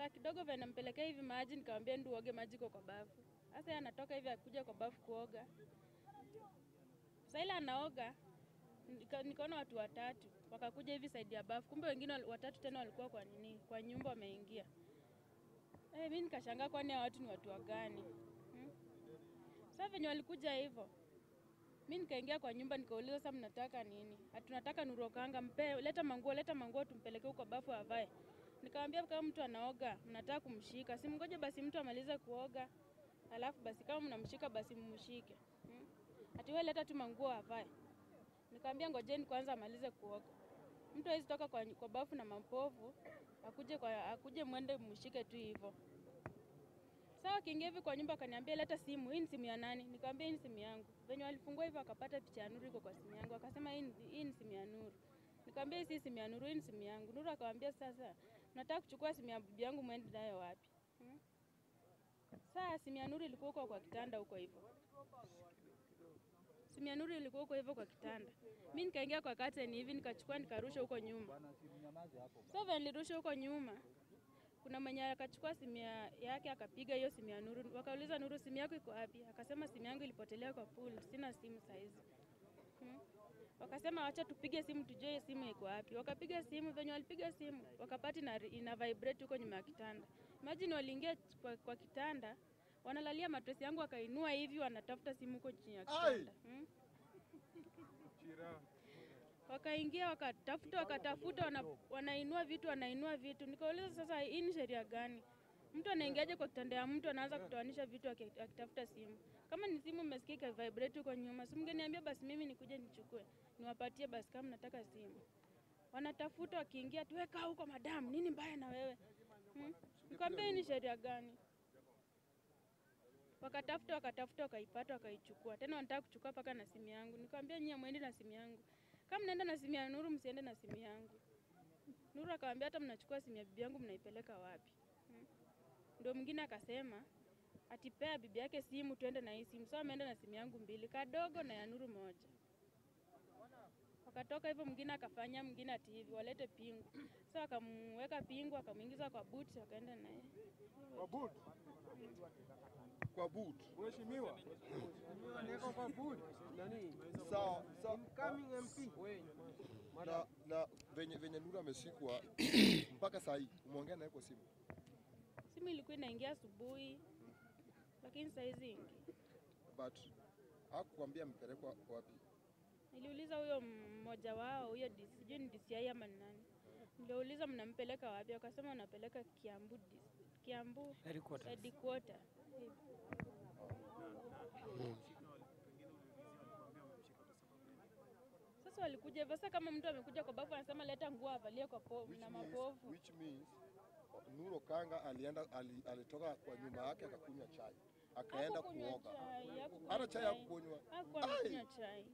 Saa kidogo vile nampelekea hivi maji, nikamwambia ndio uoge maji iko kwa bafu. Sasa yeye anatoka hivi akuja kwa bafu kuoga. Sasa ile anaoga nika- nikaona watu watatu wakakuja hivi saidi ya bafu, kumbe wengine wal- watatu tena walikuwa kwa nini, kwa nyumba wameingia. Eh, mimi nikashangaa kwani hao watu ni watu wa gani? Hmm? Sasa venye walikuja hivyo, mi nikaingia kwa nyumba nikauliza, sasa mnataka nini? Hatunataka Nuru Okanga, mpe leta manguo, leta manguo tumpelekee huko bafu avae. Nikamwambia kama mtu anaoga mnataka kumshika, si mngoje basi mtu amalize kuoga, alafu basi kama mnamshika basi mmshike. Hmm? Ati wewe leta tu manguo avae. Nikamwambia ngojeni kwanza amalize kuoga. Mtu hawezi toka kwa, kwa bafu na mapovu akuje kwa akuje mwende mshike tu hivyo. Sawa, akiingia hivi kwa nyumba akaniambia leta simu. Hii ni simu ya nani? Nikamwambia hii ni simu yangu. Venye walifungua hivyo akapata picha ya Nuru iko kwa simu yangu. Akasema hii ni- hii ni simu ya Nuru. Nikamwambia hii si simu ya Nuru, hii ni simu yangu. Nuru akamwambia sasa nataka kuchukua simu ya bibi yangu mwende nayo wapi? Hmm? Saa simu ya Nuru ilikuwa huko kwa kitanda huko hivyo. Simu ya Nuru ilikuwa huko hivyo kwa kitanda. Mimi nikaingia kwa curtain hivi nikachukua nikarusha huko nyuma. So vile nilirusha huko nyuma, kuna mwenye akachukua simu ya- yake akapiga hiyo simu ya Nuru. Wakauliza Nuru, simu yako iko wapi? Akasema simu yangu ilipotelea kwa pool, sina simu saizi. Hmm. Wakasema wacha tupige simu tujue hiyo simu iko wapi. Wakapiga simu, venye walipiga simu wakapati na ina vibrate huko nyuma ya kitanda. Imagine waliingia kwa, kwa kitanda wanalalia matresi yangu, wakainua hivi wanatafuta simu huko chini ya kitanda. Hmm. Wakaingia wakatafuta wakatafuta, wana, wanainua vitu wanainua vitu. Nikauliza sasa, hii ni sheria gani? Mtu anaingiaje kwa kitanda ya mtu anaanza kutoanisha vitu aki- akitafuta simu? Kama ni simu mmesikia ika vibrate huko nyuma, si mngeniambia basi mimi nikuje nichukue niwapatie basi kama nataka simu. Wanatafuta wakiingia, tuweka huko madam, nini mbaya na wewe hmm? Nikwambia hii ni sheria gani? Wakatafuta wakatafuta wakaipata wakaichukua, tena wanataka kuchukua mpaka na simu yangu. Nikamwambia nyie mwendi na simu yangu, kama mnaenda na simu ya Nuru msiende na simu yangu. Nuru akamwambia hata mnachukua simu ya bibi yangu mnaipeleka wapi? Hmm? Ndio mwingine akasema atipea bibi yake simu tuende na hii simu. So ameenda na simu yangu mbili, kadogo na ya Nuru moja. Wakatoka hivyo, mwingine akafanya, mwingine ati hivi walete pingu. So akamweka pingu, akamuingiza kwa buti, wakaenda naye. Kwa boot. kwa boot. Mheshimiwa. Niko kwa boot. Nani? Sawa sawa. Incoming MP. Na, na venye, venye Nuru amesikwa mpaka saa hii umeongea naye kwa simu? Simu ilikuwa inaingia asubuhi, lakini saizi ingi. but hakukwambia amepelekwa wapi? Niliuliza huyo mmoja wao, huyo DC sijui ni DCI ama ni nani. Niliuliza mnampeleka wapi? Wakasema wanapeleka Kiambu, dis- Kiambu headquarter. Hivi. Sasa walikuja hivyo. Sasa kama mtu amekuja kwa bafu anasema leta nguo avalie kwa povu Which na means, mapovu. which means Nuru Okanga alienda ali, alitoka kwa nyumba yake akakunywa chai akaenda Hakukunywa kuoga. chai, hakukunywa Hata chai chai. hakukunywa. Hakuwa Ai! amekunywa chai.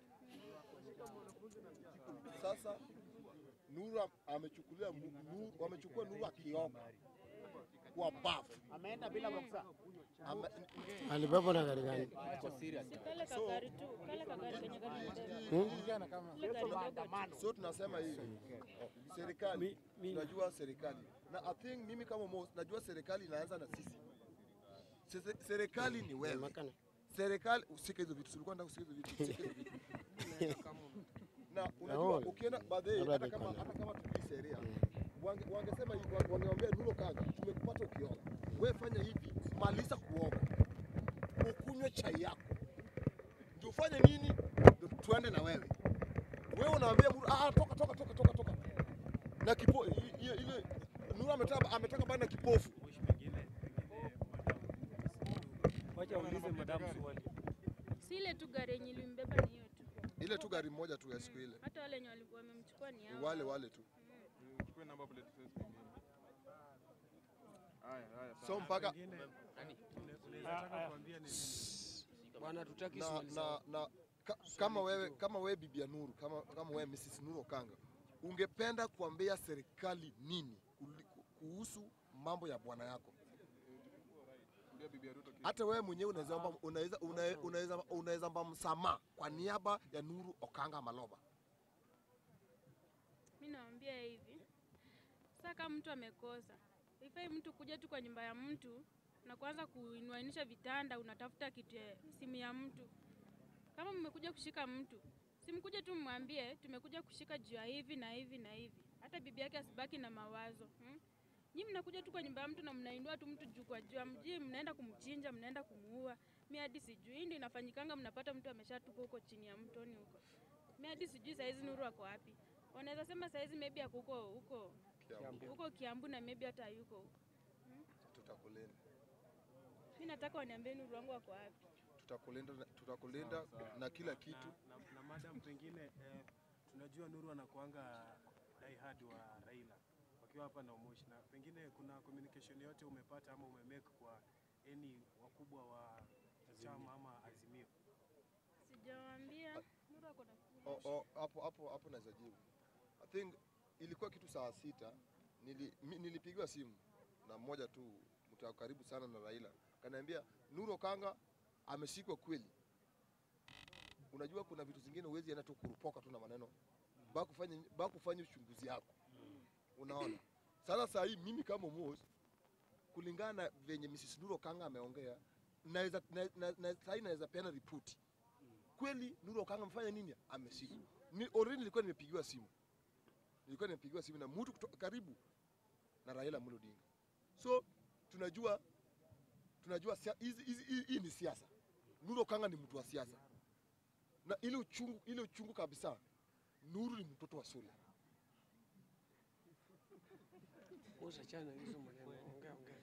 Sasa Nuru am- amechukulia mu- Nuru, wamechukua Nuru akioga kwa bafu. Ameenda bila boksa. Ame, Alibebwa na gari gani? Si kale kagari tu, kale kagari kenye kanibeba. Kale gari dogo tu. so tunasema hivi serikali tunajua serikali na I think mimi kama Mo, najua serikali inaanza na sisi. Sese- Serikali ni wewe. Makana. serikali usike hizo vitu, ulikuwa nataka usike hizo vitu, usike hizo vitu. na unajua Naona. ukienda baadaye, Labda hata kama nikona. hata kama tukii sheria wange, wangesema hivi, wange- wangeambia Nuru Kanga, tumekupata ukioga, wewe fanya hivi, maliza kuoga, ukunywe chai yako, ndio ufanye nini, ndio tuende na wewe. Wewe unaambia Nuru, ah, toka toka toka toka toka na kipo i- ile ile Nuru ametaka ametaka bana kipofu Wacha uulize madamu swali. Si ile tu gari yenye ilimbeba ni hiyo tu. ile tu gari moja tu ya siku ile, Hata wale wenye walikuwa wamemchukua ni ni hao. wale wale tu. Chukue number plate first nyingine. Haya, haya. So mpaka Bwana tutaki na, swali na, na ka, kama wewe kama wewe bibi ya Nuru kama, kama wewe Mrs. Nuru Okanga ungependa kuambia serikali nini kuli- kuhusu mambo ya bwana yako? Ndio bibi ya Ruto kitu. Hata wewe mwenyewe unaweza omba- unaweza una- unaweza unaweza omba msamaha kwa niaba ya Nuru Okanga Maloba. Mi naambia hivi, sasa kama mtu amekosa Ifai mtu kuja tu kwa nyumba ya mtu na kuanza kuinuanisha vitanda, unatafuta kitu ya simu ya mtu. Kama mmekuja kushika mtu, simkuje tu mmwambie tumekuja kushika juu ya hivi na hivi na hivi, hata bibi yake asibaki na mawazo hmm? Nyi mnakuja tu kwa nyumba ya mtu na mnainua tu mtu juu kwa juu, amjui mnaenda kumchinja, mnaenda kumuua. Mi hadi sijui, hii ndio inafanyikanga, mnapata mtu ameshatupa huko chini ya mtoni huko. Mi hadi sijui saizi Nuru ako wapi. Wanaweza sema saizi maybe ako huko huko Kiambu. huko Kiambu na maybe hata yuko huko. Tutakulinda. Mi nataka waniambie Nuru wangu ako wapi. Tutakulinda na- tutakulinda na kila kitu. na, na, na madam pengine eh, tunajua Nuru anakuanga diehard wa Raila wakiwa hapa na Umoshi, na pengine kuna communication yote umepata ama umemake kwa any wakubwa wa chama ama Azimio? Sijawaambia Nuru ako na O- o, hapo hapo hapo naweza jibu. I think ilikuwa kitu saa sita nili, mi, nilipigiwa simu na mmoja tu mtu wa karibu sana na Raila, kaniambia Nuru Okanga ameshikwa kweli. Unajua kuna vitu zingine huwezi enda tu kurupoka tu na maneno ba kufanya ba kufanya uchunguzi yako, unaona. Sasa saa hii mimi kama Mos, kulingana na venye Mrs. Nuru Okanga ameongea, naweza na, na, na, saa hii naweza peana ripoti kweli Nuru Okanga amefanya nini? Ameshikwa. Ni already nilikuwa nimepigiwa simu, nilikuwa nimepigiwa simu na mtu kutoka karibu na Raila Amolo Odinga. So tunajua tunajua sia- hizi hizi hii- hii ni siasa. Nuru Okanga ni mtu wa siasa, na ile uchungu ile uchungu kabisa, Nuru ni mtoto wa Sule. Musa, chana hizo maneno, ongea ongea.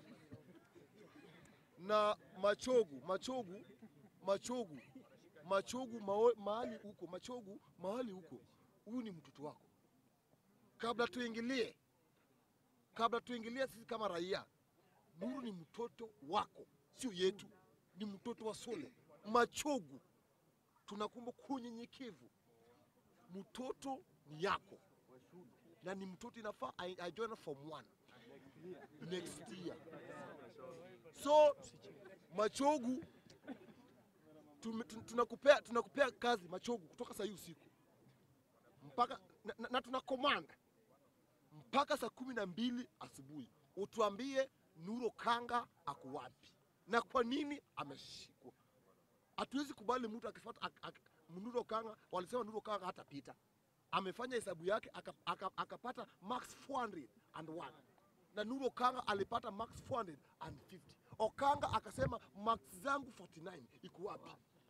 na Machogu, Machogu, Machogu, Machogu mao- mahali huko, Machogu mahali huko, huyu ni mtoto wako. Kabla tuingilie, kabla tuingilie sisi kama raia, Nuru ni mtoto wako, sio yetu, ni mtoto wa Sule. Machogu, tunakumba kwa unyenyekevu, mtoto ni yako na ni mtoto inafaa ai- ajoin form 1 next year. So Machogu tume- tu- tunakupea tunakupea kazi Machogu kutoka saa hii usiku mpaka na, na, na tuna command mpaka saa kumi na mbili asubuhi utuambie Nuru Okanga ako wapi na kwa nini ameshikwa. Hatuwezi kubali mtu akifuata ak, ak, Nuru Okanga, walisema Nuru Okanga hatapita, amefanya hesabu yake aka- aka- akapata max 401 na Nuru Okanga alipata max 450. Okanga akasema max zangu 49 iko wapi?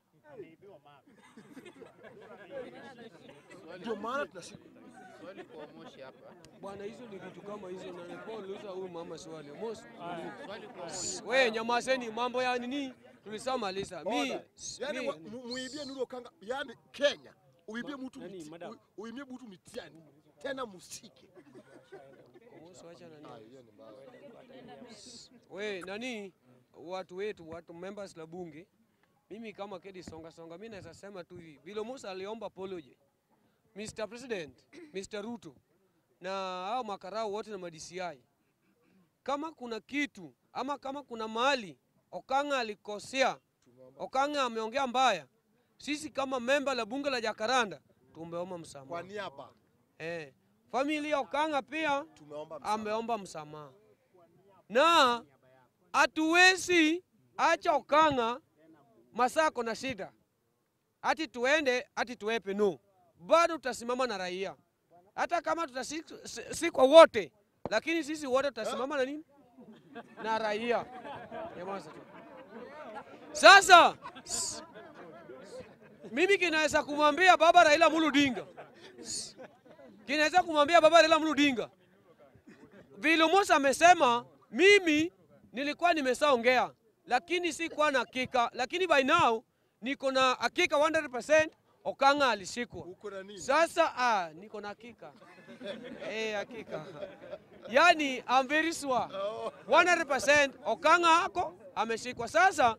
Ndio maana tunashika Swali kwa Moshi hapa. Bwana, hizo ni vitu kama hizo, na nilikuwa nauliza huyu mama swali. Mosi, Swali kwa Moshi. we nyamazeni, mambo ya nini tulishamaliza. Mi, Order. yani mi- wa- mu- muibie Nuru Okanga, yani Kenya uibie mtu nani, miti- madam? ui- uibie mtu mitiani tena musike. Mosi, wacha nani. Ah, hiyo ni mbaya. We nani, watu wetu, watu members la bunge, mimi kama Kedi Songa Songa, mi naweza sema tu hivi, vile Musa aliomba apology, Mr. President, Mr. Ruto na hao makarau wote na ma-DCI, kama kuna kitu ama kama kuna mahali Okanga alikosea, Okanga ameongea mbaya, sisi kama memba la bunge la Jakaranda tumeomba Kwa msamaha. niaba Eh, familia Okanga pia tumeomba msamaha. ameomba msamaha na hatuwezi acha Okanga masako na shida ati tuende ati tuepe, no, bado tutasimama na raia, hata kama tutasikwa wote, lakini sisi wote tutasimama na nini na raia. Nyamaza tu. Sasa s- mimi kinaweza kumwambia baba Raila Amolo Odinga, kinaweza kumwambia baba Raila Amolo Odinga vile Musa amesema, mimi nilikuwa nimeshaongea, lakini sikuwa na hakika, lakini by now niko na hakika 100% Okanga alishikwa. Uko na nini? Sasa ah, niko na hakika eh, hakika yani I'm very sure 100% Okanga ako ameshikwa. Sasa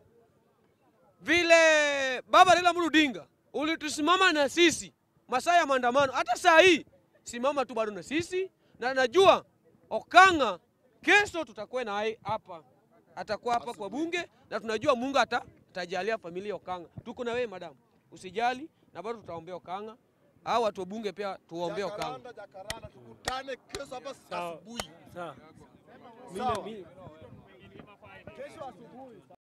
vile baba Raila Amolo Odinga ulitusimama na sisi masaa ya maandamano, hata saa hii simama tu bado na sisi, na najua Okanga kesho tutakuwa naye hapa, atakuwa hapa kwa bunge, na tunajua Mungu ata, atajalia familia ya Okanga. Tuko na wewe madamu, usijali, na bado tutaombea Okanga. Hao watu wa bunge pia tuwaombee Okanga. Jakaranda, Jakaranda, tukutane kesho hapa Sawa. asubuhi. Sawa. Mimi- Sawa. mimi- Kesho asubuhi